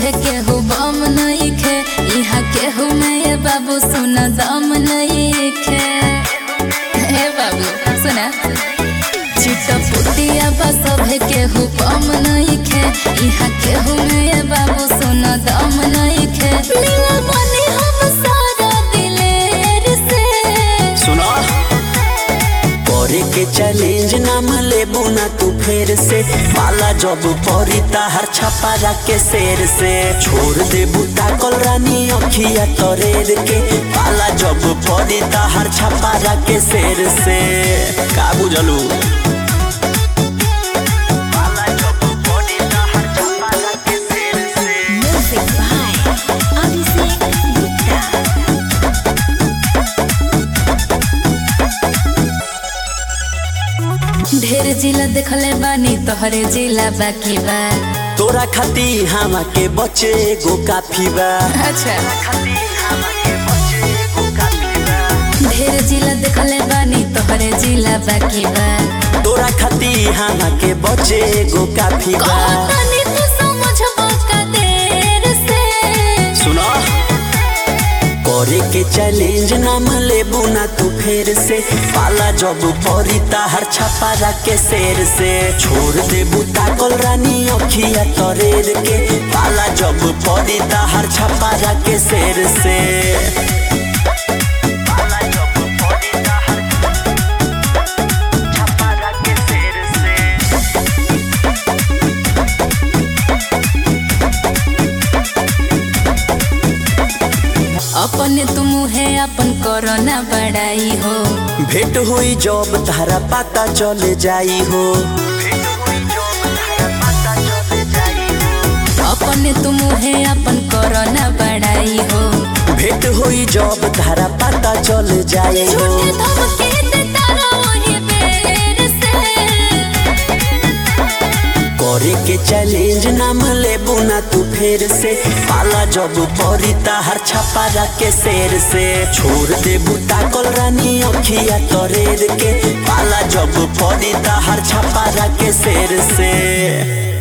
सभे केहू बम नइखे इहा केहू में ये बाबू सुना दम नइखे हे बाबू सुना चिटपुटिया बा सभे केहू बम नइखे इहा केहू में ये बाबू सुना दम नइखे मिलल बनी हम सारा दिलेर से सुनो करे के चैलेंज नाम लेबू ना तू फेर से पाला जब परी ताहर छपारा के शेर से छोड़ देबू ताकल रानी अखिया तरेर के पाला जब परी ताहर छपारा के शेर से का बुझलू पाला जब परी ताहर छपारा के शेर से Music by Abhishek Gupta. ढेर जिला देखले बानी तोहरे जिला बाकी बा तोरा खाती हमा के बचे गो काफी बा अच्छा खाती हमा के बचे गो काफी बा ढेर जिला देखले बानी तोहरे जिला बाकी बा तोरा खाती हमा के बचे गो काफी बा कहतानी तू समझबो का देर से सुनो करे के चैलेंज नाम लेबू ना तू फेर से पाला जब परी ताहर छपारा के शेर से छोड़ देबू ताकल रानी अखिया तरेर के पाला जब परी ताहर छपारा के शेर से पाला जब परी ताहर छपारा के शेर से अपने तुम है अपन कोरोना बड़ाई हो भेंट हुई जब तारा पता चले जाई हो अपने तुम है अपन कोरोना बड़ाई हो भेंट हुई जब तारा पता चले जाई हो झूठे धमके देता रहो बेर से करे के चैलेंज नाम लेबू ना तू फेर से पाला जब परी ताहर छपारा के शेर से छोड़ देबू ताकल रानी अखिया तरेर के पाला जब परी ताहर छपारा के शेर से